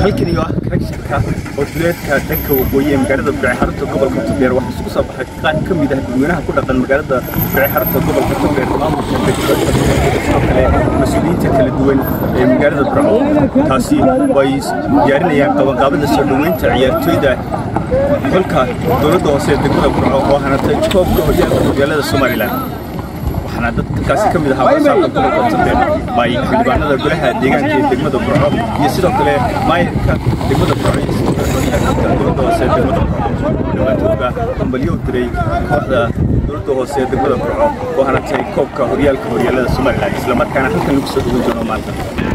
halkan iyo ah karagshanka oo duleedka dhanka waqooyi ee magaalada burce xarunta gobolka togdheer waxaa isugu soo baxay qaar ka mid ah dadweynaha ku dhaqan magaalada burce xarunta gobolka togdheer maamulka degmada sidoo kale mas-uuliyiinta kala duwan ee magaalada burco taasi way diyaarinayaan qabanqaabada soo dhoweynta ciyaartooyda xulka dowladda hoose ee degmada burco oo hanatay koobka horyaalka horyaalada somalilan waxaana dadkaasi ka mid ahaa wasaarka gobolka togdheer bay xildhibaanada golaha deegaanka ee degmada burco iyo sidoo kale maayirka degmada burco iyo sidoo kale horyaalka dowladda hoose ee degmada burco dhammaantoodba hambalyo u diray kooxda dowladda hoose ee degmada burco oo hanatay koobka horyaalka horyaalada somalilan isla markaana halkan lagu soo dhoweyn doono maanta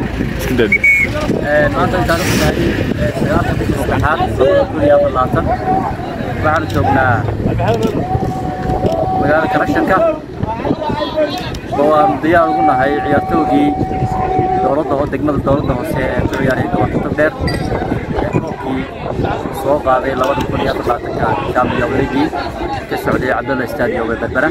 maanta intaan u tahay sagaalka bisha saddexaad kun iyo afar labaatan waxaanu joognaa magaalada karashanka oo aan diyaar ugu nahay ciyaartoogii dowladda oo degmada dowladda hoose ee ku ciyaaray gobolka togdheer ee koobkii soo qaaday labada kun iyo afar labaatanka champion league ka socday cabdalla stadium ee berbera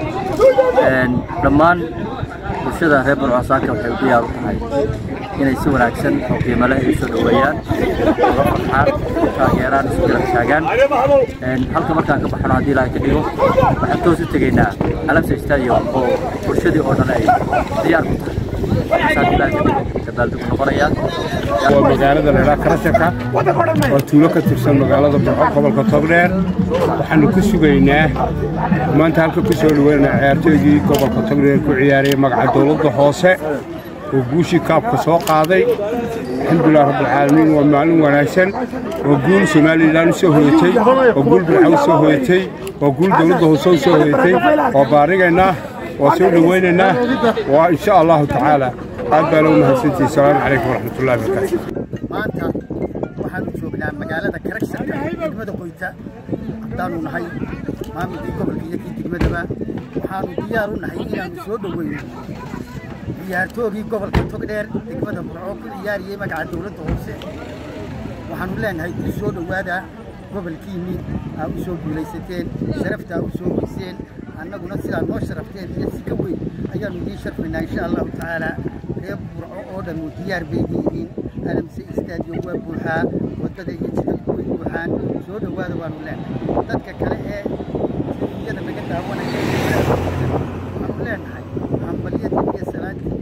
dhammaan bulshada reer burcasaaka waxay u diyaar u tahay inay si wanaagsan oo qiimo leh ay soo dhoweeyaan uga farxaan taageeraan isu garab taagaan halka markaan ka baxno haddii ilaahay ka dhigo waxaan toos u tegaynaa alamsa stadium oo bulshadii oo dhan ay diyaar ku tahay saas ilaahay ka dhigo dabaaldegu noqonayaa waa magaalada leelaa karashanka waa tuulo ka tirsan magaalada burco gobolka togdheer waxaanu ku sugaynaa maanta halka ku soo dhaweynaa ciyaartooygii gobolka togdheer ku ciyaaraya magaca dowladda hoose oo guushii kaabka soo qaaday alxamdulilah rabbilcaalamiin waa maalin wanaagsan waa guul somalilan u soo hoyatay waa guul bilca u soo hoyatay waa guul dowladda hoose u soo hoyatay waa baarigaynaa waa soo dhowaynaynaa waa insha allahu tacaala aad baa loo mahadsantihi asalaamu calaykum waraxmatullahi wabarakaatu maanta waxaanu joognaa magaalada karagshanka degmada qoyta haddaanu nahay maamulkii gobolka iyo kii degmadaba waxaanu diyaar u nahay inaanu soo dhoweyno ciyaartoogii gobolka togdheer degmada burco ku ciyaariyey magaca dowladda hoose waxaanu leenahay u soo dhowaada gobolkiinnii aa u soo guulaysateen sharaftaa u soo weyseen annaguna sidaa noo sharafteen iyo si ka weyn ayaanu idiin sharfaynaa insha allahu tacaala reer burco oo dhan uu diyaar bay yihiin alamse istaadiyo waa buuxaa waddada iyo jidadku way buuxaan soo dhowaada waanu leenahay dadka kale ee iyada naga daawanaya waxaanu leenahay hambalyadii iyo salaadii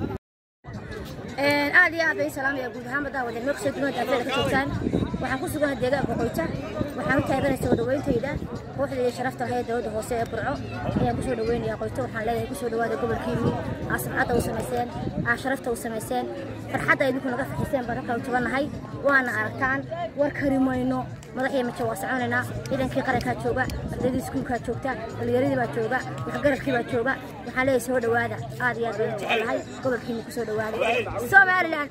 aad iyo aad bay salaamaya guud ahaan badda wada meel kusoo duwan daafeeda ka joogtaan waxaan ku sugan deegaanka qoyta waxaan u taaganay soo dhawayntayda kooxda iyo sharafta lahayd dowladda hoose ee burco ayaan kusoo dhaweynaya qoyta waxaan leeyahay kusoo dhawaada gobolkiinii aa samcadda u samayseen aa sharafta u samayseen farxadda idinku naga farxiseen baan halkaa u jabanahay waana aragtaan war kari mayno madaxiyo majo waa soconaynaa ciidankii qarankaa jooga ardaydii iskuulkaa joogta dhalinyaradii baa jooga waxgaradkii baa jooga waxaan leeyahay soo dhawaada aad iyo aad baan jecelahay gobolkiinii kusoo dhawaada somalilan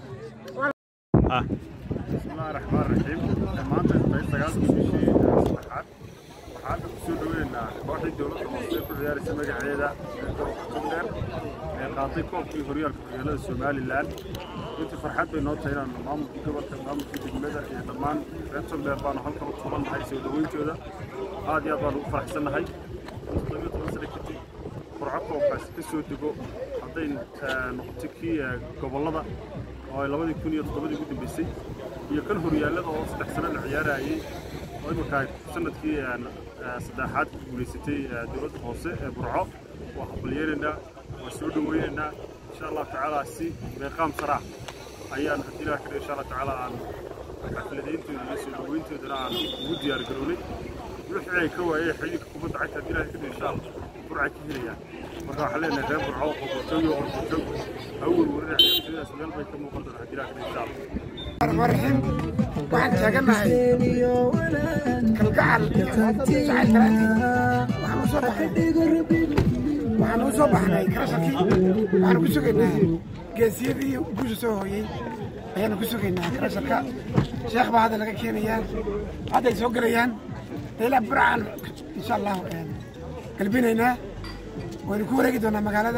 بسم الله الرحمن الرحيم maanta intay sagaalka bishii saddexaad waxaan ku soo dhaweynaa kooxdii dowladda hoose ku ciyaaraysa magaceeda ee gobolka togdheer ee qaatay koobkii horyaalka horyaalada somalilan runtii farxad bay noo tahay inaan maamulkii gobolka maamulkii degmada iyo dhammaan reer togdheer baanu halkan u tubannahay soo dhaweyntooda aad iyo aad baan ugu faraxsannahay todobiyo toban sano kadib burco koobkaasi ka soo dego hadday noqoto kii gobollada oo ay labadii kun iyo toddobadii ugu dambeysay iyo kan horyaallada oo saddex sano la ciyaarayay oo iminka sanadkii saddexaad ku guulaysatay dowladda hoose ee burco waa habalyeelaynaa waa soo dhaweynaynaa insha allahu tacaala si meeqaam saraax ayaan haddii ilaah kadhigo insha allah tacaala aan xafladayntooda iyo soo dhaweyntoodana aan ugu diyaar garownay wixii ay ka waayeen xilliga kubadda cagta haddii ilaah kadhigo insha allah burcay ka helayaan marka waxaan leenahay reer burco oo qorqortooyo oo qorqortoog awal warina ciyaartooydaas meel bay ka muuqan doontaa haddii ilaah kadhigo insha allah الرحمن الرحيم waxaan taaganahay kalgacal jacayl kalaanti waxaan usoo baxnay waxaan usoo baxnay karashakii waxaan ku sugaynaa geesiyadii guusha soo hooyey ayaanu ku sugaynaa karasharka sheekh baa hadda laga keenayaa hadday soo gelayaan ilaa burcaan insha allahu galbinaynaa waynu ku wareegi doonaa magaalada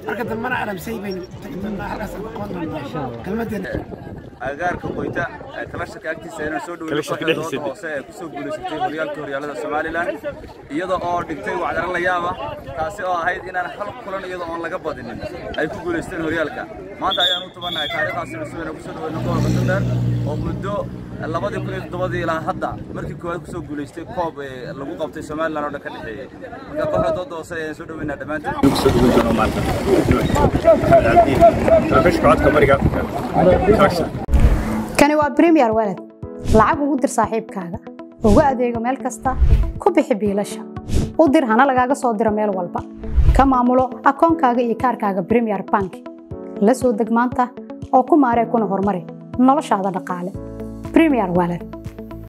marka dambana arabsay baynu tagi doonaa halkaas aan aqoon doonaa kelmadeena agagaarka qoyta ee kalasharka agtiisa inaan soo dhaweyno Kalasharka kooxda dhexdiisa. dooda hoose ee kusoo guulaysatay horyaalka horyaalada somalilan iyada oo dhigtay wacdaro la yaaba taasi oo ahayd inaan hal kulan iyada oon laga badinin ay ku guulaysteen horyaalka maanta ayaan u tubannahay taariikhdaasi cusub inaan kusoo dhaweyno gobolka tundheer oo muddo labadii kun iyo toddobadii ilaa hadda markii koowaad kusoo guulaystay koob ee lagu qabtay somalilan oo dhan ka dhexeeyey marka kooxda dooda hoose ayaan soo dhaweynaa dhammaantood kusoo dhaweyn doono maanta maxamed cabdi telefishinka codka bariga afrika kalashar kani waa premier walad lacag ugu dir saaxiibkaaga ugu adeego meel kasta ku bixi biilasha u dir hana lagaaga soo diro meel walba ka maamulo akoonkaaga iyo kaarkaaga premier bank la soo deg maanta oo ku maaree kuna horumari noloshaada dhaqaale premier walad